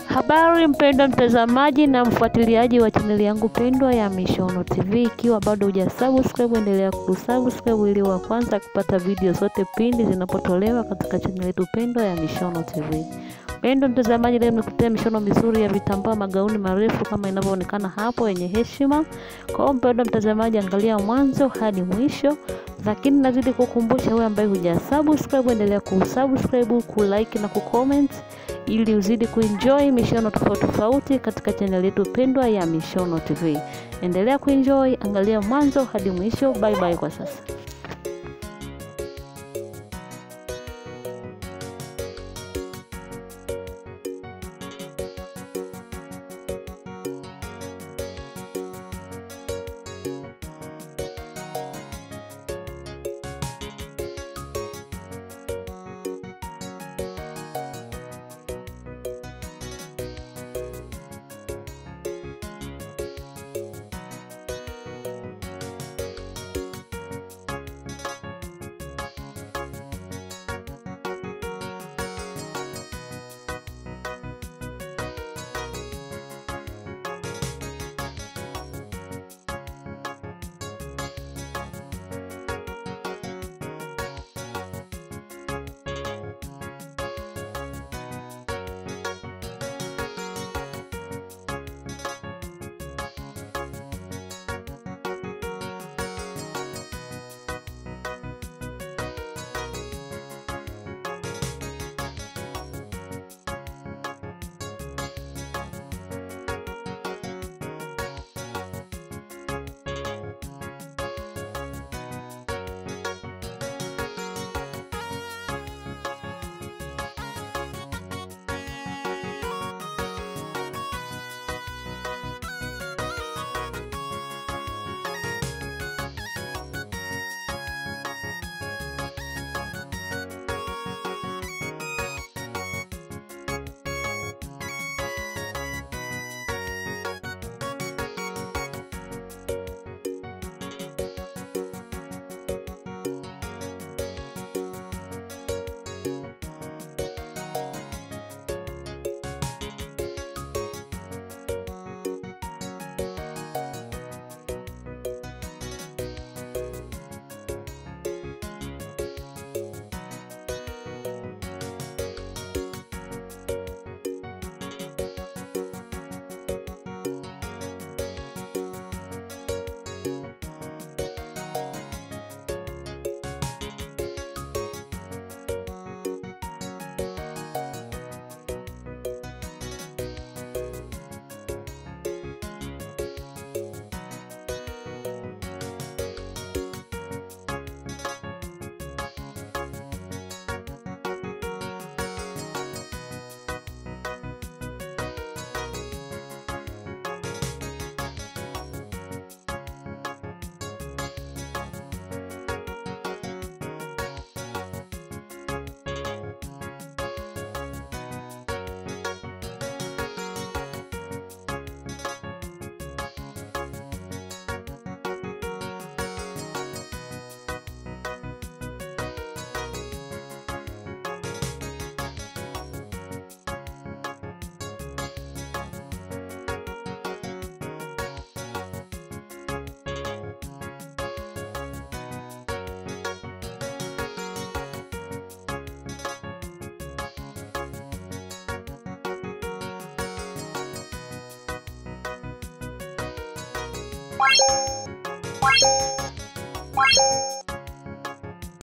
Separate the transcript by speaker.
Speaker 1: Habari mpendwa mtazamaji na mfuatiliaji wa chaneli yangu pendwa ya Mishono TV, ikiwa bado hujasubscribe, endelea kusubscribe ili wa kwanza kupata video zote pindi zinapotolewa katika chaneli yetu pendwa ya Mishono TV. Mpendwa mtazamaji, leo nimekuletea mishono mizuri ya vitambaa magauni marefu kama inavyoonekana hapo yenye heshima. Kwa hiyo mpendwa mtazamaji, angalia mwanzo hadi mwisho, lakini nazidi kukumbusha wewe ambaye hujasubscribe, endelea kusubscribe, kulike na kucomment ili uzidi kuenjoy mishono tofauti tofauti katika channel yetu pendwa ya Mishono TV. Endelea kuenjoy, angalia mwanzo hadi mwisho. Bye bye kwa sasa.
Speaker 2: Thank you.